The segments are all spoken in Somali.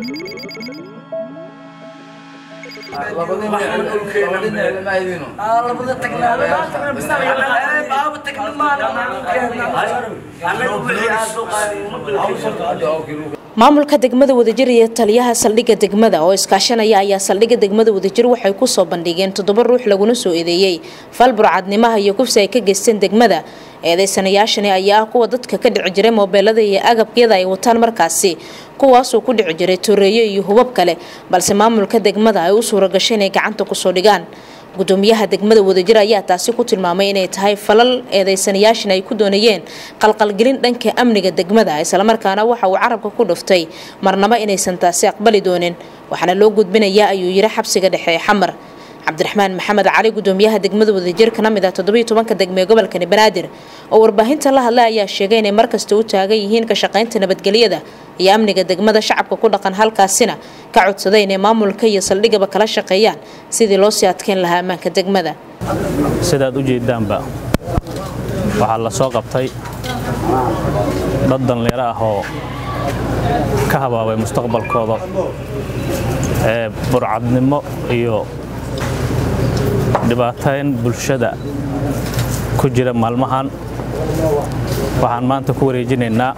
maamulka degmada wadajir iyo taliyaha saldhigga degmada oo iskaashanaya ayaa saldhigga degmada wadajir waxay kusoo bandhigeen toddoba ruux laguna soo eedeeyey fal burcadnimaha iyo kufsi ay ka geysteen degmada eedeysanayaashani ayaa ah kuwa dadka ka dhici jiray moobeelada iyo agabkyada ay wataan markaasi kuwaasoo ku dhici jiray toreeyo iyo hubab kale balse maamulka degmada ay u suura gashay inay gacanta kusoo dhigaan gudoomiyaha degmada wadajir ayaa taasi ku tilmaamay inay tahay falal eedeysanayaashan ay ku doonayeen qalqalgelin dhanka amniga degmada islamarkaana waxa uu carabka ku dhuftay marnaba inaysan taasi aqbali doonin waxaana loo gudbinayaa ayuu yiri xabsiga dhexe ee xamar cabdiraxmaan maxamed cali gudoomiyaha degmada wadajir ka mid ah toddobiyo tobanka degme ee gobolkani banaadir oo warbaahinta la hadlay ayaa sheegay inay markasta u taagan yihiin ka shaqaynta nabadgelyada iyo amniga degmada shacabka ku dhaqan halkaasina ka codsaday inay maamulka iyo saldhigaba kala shaqeeyaan sidii loo sii adkeyn lahaa ammaanka degmada sidaad u jeedaanba waxaa la soo qabtay dad dhallinyaro ah oo ka habaabay mustaqbalkooda ee burcadnimo iyo dhibaatayn bulshada ku jira maalmahan waxaan maanta ku wareejinaynaa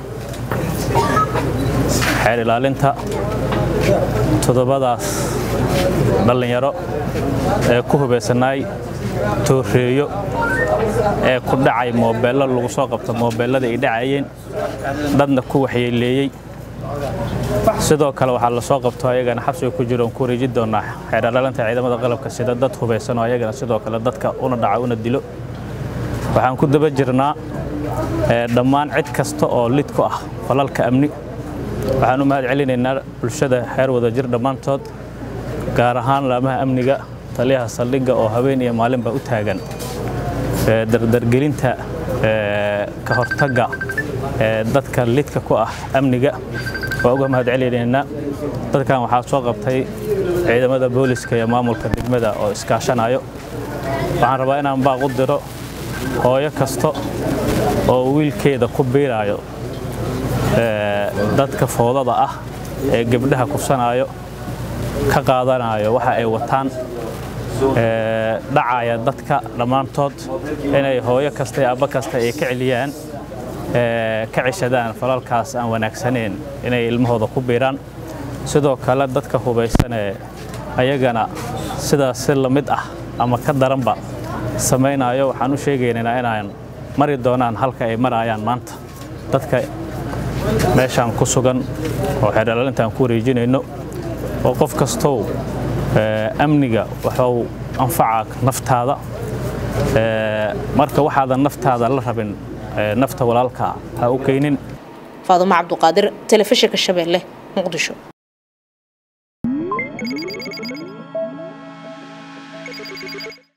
xeer ilaalinta toddobadaas dhallinyaro ee ku hubaysanaay tooreeyo ee ku dhacay moobeello lagu soo qabto moobeellada ay dhacayeen dadna ku waxyeeleeyey sidoo kale waxaa la soo qabto ayagana xabsiga ku jiro oon ku wareeji doonaa xeer ilaalinta ciidamada qalabka sida dad hubaysanoo ayagana sidoo kale dadka una dhaca una dilo waxaan ku daba jirnaa dhammaan cid kasta oo lid ku ah falalka amni waxaan u mahad celinaynaa bulshada xeer wadajir dhammaantood gaar ahaan laamaha amniga taliyaha saldhigga oo habeen iyo maalinba u taagan dardargelinta ka hortagga dadka lidka ku ah amniga waa uga mahad celinaynaa dadkan waxaa soo qabtay ciidamada booliska iyo maamulka degmada oo iskaashanayo waxaan rabaa inaan baaq u diro hooyo kasta oo wiilkeeda ku biiraayo dadka foodada ah ee gebdhaha kufsanaayo ka qaadanayo waxa ay wataan dhacaya dadka dhammaantood inay hooyo kasta iyo abba kasta ay ka celiyaan ka ceshadaan falalkaas aan wanaagsaneyn inay ilmahooda ku biiraan sidoo kale dadka hubaysanee ayagana sidaas si la mid ah ama ka daranba samaynayo waxaan u sheegaynaa inaan mari doonaan halka ay marayaan maanta dadka meeshaan ku sugan oo xeerdhalaalintaan ku wareejinayno oo qof kastow amniga waxuu anfacaa naftaada marka waxaadan naftaada la rabin nafta walaalka ha u keenin faadumo cabduqaadir telefishinka shabeelle muqdisho